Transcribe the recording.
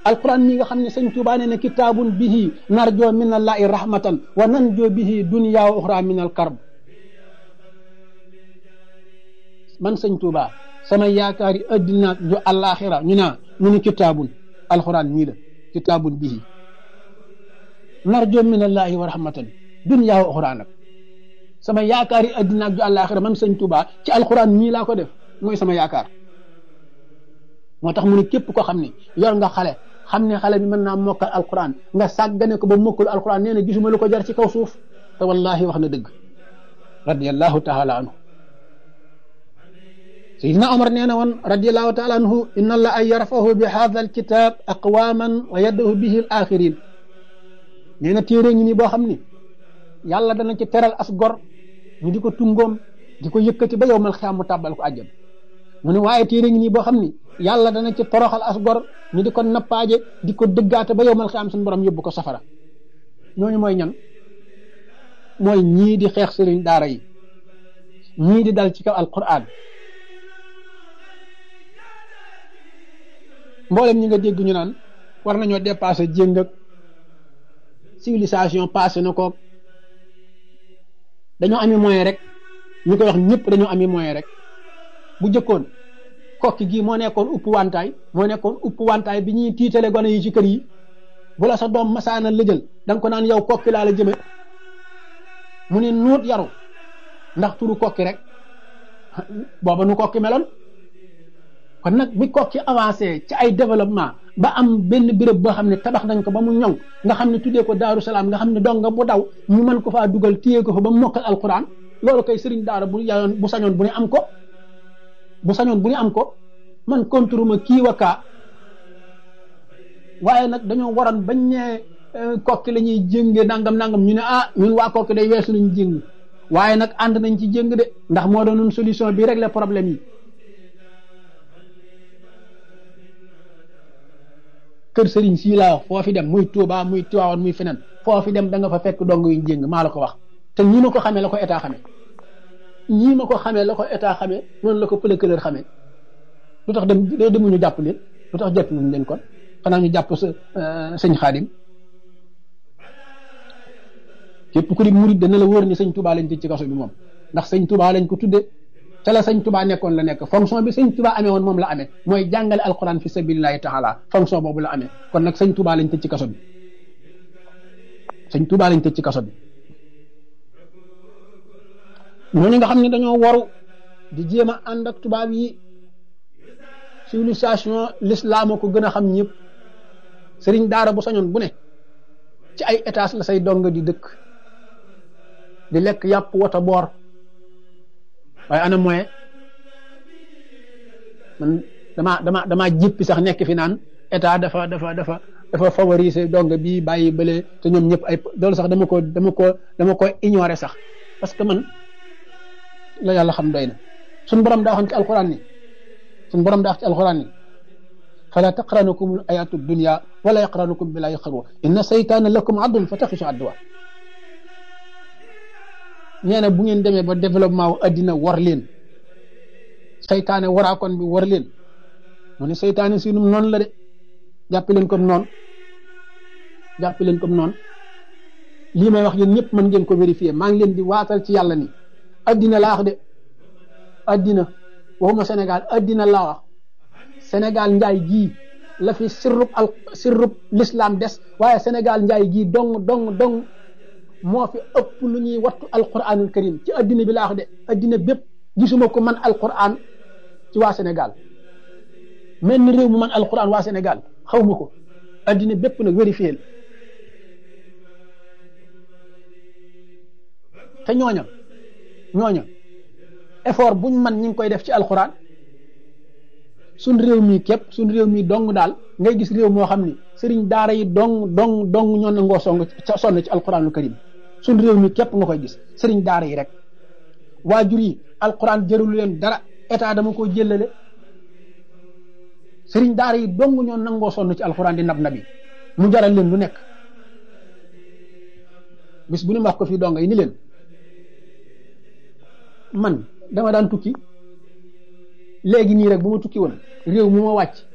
alquran mi nga xam ne sëñ Tuubaa nee na kitaabun bihi narjoo min allahi rahmatan wa nanjoo bihi dunya wa uxra min al karb man sëñ Tuubaa sama yaakaari addina ju àllaaxira ñu naa ñu ni kitaabun alquran mii la kitaabun bihi narjoo min allahi wa rahmatan dunya wa uxra nag sama yaakaari addina ju àllaaxira man sëñ Tuubaa ci alquran mii laa ko def mooy sama yaakaar moo tax mu ne képp ko xam ne yor nga xale xam ne xale bi mën naa mokkal alquran nga sàggane ko ba mokkul alquran nee na gisuma lu ko jar ci kaw suuf te wallahi wax na dëgg radiallahu taala anhu sayidina omar nee na woon radiallahu taala anhu inna allah an yarfahu bi hadha alkitab aqwaman wa yaddahu bihi al axirin nee na téere ngi nii boo xam ni yàlla dana ci teral as gor ñu di ko tungoom di ko yëkkati ba yow mal xiyaam mu tàbbal ko àjjana mu ne waaye téere ngi nii boo xam ni yàlla dana ci toroxal as gor ñu di ko nappaaje di ko dëggaate ba yow mal xiyaam suñu borom yóbbu ko safara ñooñu mooy ñan mooy ñii di xeex sëriñ daara yi ñii di dal ci kaw alquran mboolem ñi nga dégg ñu naan war nañoo dépassé jéng ak civilisation passé na ko dañoo ami moyen rek ñu koy wax ñëpp dañoo ami moyen rek bu jëkkoon kokki gii moo nekkoon upp wantaay moo nekkoon upp wantaay bi ñuy tiitale gone yi ci kër yi bu la sa doom masaana lëjël da nga ko naan yow kokki laa la jëme mu ne nuut yaru ndax turu kokki rek booba nu kokki meloon kon nag bi kokki avancé ci ay développement ba am benn béréb boo xam ne tabax nañ ko ba mu ñoŋ nga xam ne tuddee ko daaru salaam nga xam ne donga bu daw ñu mën ko faa dugal téye ko fa ba mu mokkal alquran loolu kay sëriñ daara bu yayoon bu sañoon bu ne am ko bu sañoon bu ne am ko man contrema kii wa kaa waaye nag dañoo waroon bañ ne kokki la ñuy jénge nangam nangam ñu ne ah ñun waa kokki day weesu nañ jéng waaye nag ànd nañ ci jéng de ndax moo doon solution bi régler problème yi kër sëriñ sii laa wax foo fi dem muy Touba muy Tiwaawan muy feneen foo fi dem da nga fa fekk dong yu jéng maa la ko wax te ñii ma ko xamee la ko état xamee ñii ma ko xamee la ko état xamee noonu la ko pëlëkëlër xamee lu tax dem demuñu jàpp leen lu tax jàpp wuñ leen kon xanaa ñu jàpp sa sëñ xaadim képp ku di murid dana la wóor ni sëñ Touba lañ tëj ci kaso bi moom ndax sëñ Touba lañ ko tudde ca la sëñ Touba nekkoon la nekk fonction bi sëñ Touba amee woon moom la amee mooy jàngale alquran fi sabilillahi taala fonction boobu la amee kon nag sëñ Touba lañ tëj ci kaso bi sëñ Touba lañ tëj ci kaso bi ñooñu nga xam ne dañoo waru di jéem a ànd ak tubaab yi civilisation l'islam ko gën a xam ñëpp sëriñ daara bu sañoon bu ne ci ay étage la say dong di dëkk di lekk yàpp wata boor waaye ana moyen man dama dama dama jippi sax nekk fi naan état dafa dafa dafa dafa favoriser dong bii bàyyi bële te ñoom ñëpp ay loolu sax dama ko dama ko dama ko ignorer sax parce que man la yàlla xam doy na suñ borom daa waxoon ci alquran ni suñ borom daa wax ci alquran ni fala taqranukum ayatu dunya wala yaqranukum bila yaqru inna saytaana lakum adun fa taxisu adduwa nee na bu ngeen demee ba développement wu addina war leen saytaane waraakoon bi war leen mu ne saytaane si num noonu la de jàppi leen comme noonu jàppi leen comme noonu lii may wax yéen ñëpp mën ngeen ko vérifier maa ngi leen di waatal ci yàlla ni addina laa wax de addina waxuma Sénégal addina laa wax Sénégal njaay gii la fi sirrub al sirrub l'islam des waaye Sénégal njaay gii dong dong dong moo fi ëpp lu ñuy wattu alquranul karim ci addina bi laa wax de addina bépp gisuma ko man alquran ci waa Sénégal mel ni réew mu man alquran waa Sénégal xaw ma ko addina bépp nag vérifié te ñooña ñooña effort buñ man ñi ngi koy def ci alquran suñ réew mi képp suñ réew mi dong daal ngay gis réew moo xam ni sëriñ daara yi dong dong dong ñoo nangoo song sonn ci alquranul karim suñ réew mi képp nga koy gis sëriñ daara yi rek waajur yi alquran jërulu leen dara état dama ko jëlale sëriñ daara yi dong ñoo nangoo sonn ci alquran di nab nabi mu jaral leen lu nekk bis bu ñu wax ko fii dong yi ni leen man dama daan tukki léegi nii rek bu ma tukki woon réew mu ma wàcc